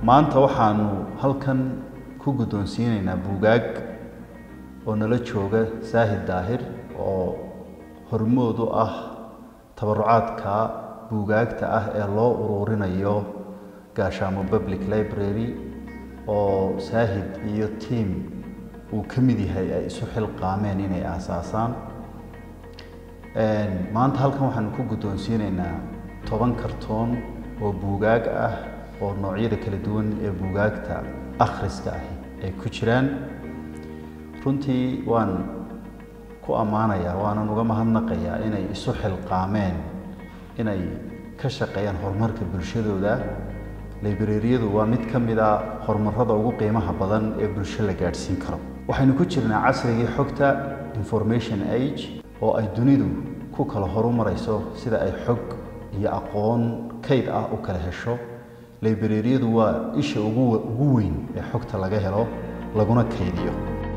maanta waxaanu halkan ku guddoonsiinaynaa buugaag oo nala jooga saahid daahir oo hormood u ah tabarucaadka buugaagta ah ee loo ururinayo gaashaamo public library oo saahid iyo tiam uu ka mid yahay ay isu xilqaameen inay aasaasaan maanta halkan waxaanu ku guddoonsiinaynaa toban kartoon oo buugaag ah oo noocyada kala duwan ee buugaagta akhriska ahi ay ku jiraan runtii waan ku ammaanayaa waanan uga mahadnaqayaa inay isu xilqaameen inay ka shaqeeyaan horumarka bulshadooda librariyadu waa mid ka mid a horumarada ugu qiimaha badan ee bulsho la gaadhsiin karo waxaynu ku jirnaa casrigii xogta information age oo ay dunidu ku kala horumarayso sida ay xog iyo aqoon kayd ah u kala hesho librariyadu waa isha ugu ugu weyn ee xogta laga helo laguna kaydiyo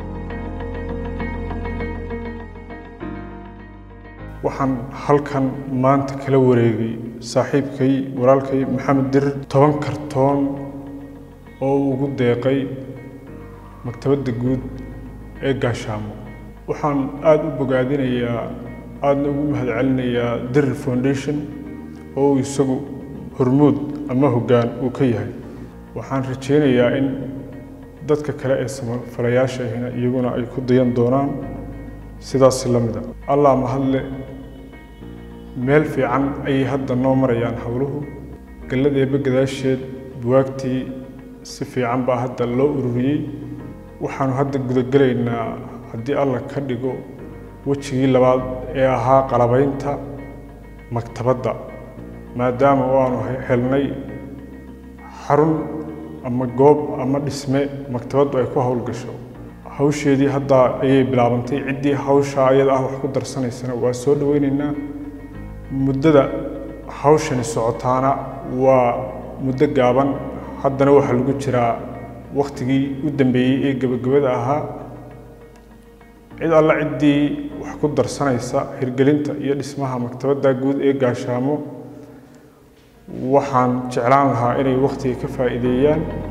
waxaan halkan maanta kala wareegay saaxiibkay walaalkay maxamed dirir toban kartoon oo uu ugu deeqay maktabadda guud ee gaashaamo waxaan aada u bogaadinayaa aadna ugu mahadcelinayaa dirir foundation oo uu isagu hormuud ama hoggaan uu ka yahay waxaan rajaynayaa in dadka kale ee samafalayaasha ahina iyaguna ay ku dayan doonaan sidaasi la mida allah mahadle meel fiican ayay hadda noo marayaan howluhu galladeeba gadaasheed buwaagtii si fiican baa hadda loo ururiyey waxaanu hadda gudagelaynaa haddii allah ka dhigo wejigii labaad ee ahaa qalabaynta maktabadda maadaama oo aanu helnay xarun ama goob ama dhisme maktabaddu ay ku howlgasho hawsheedii hadda ayay bilaabantay ciddii hawsha ayada ah wax ku darsanaysana waa soo dhaweynaynaa muddada hawshani socotaana waa muddo gaaban haddana waxaa lagu jiraa wakhtigii u dambeeyey ee gebagabada ahaa cid alla ciddii wax ku darsanaysa hirgelinta iyo dhismaha maktabadda guud ee gaashaamo waxaan jeclaan lahaa inay wakhtiga ka faa'iideeyaan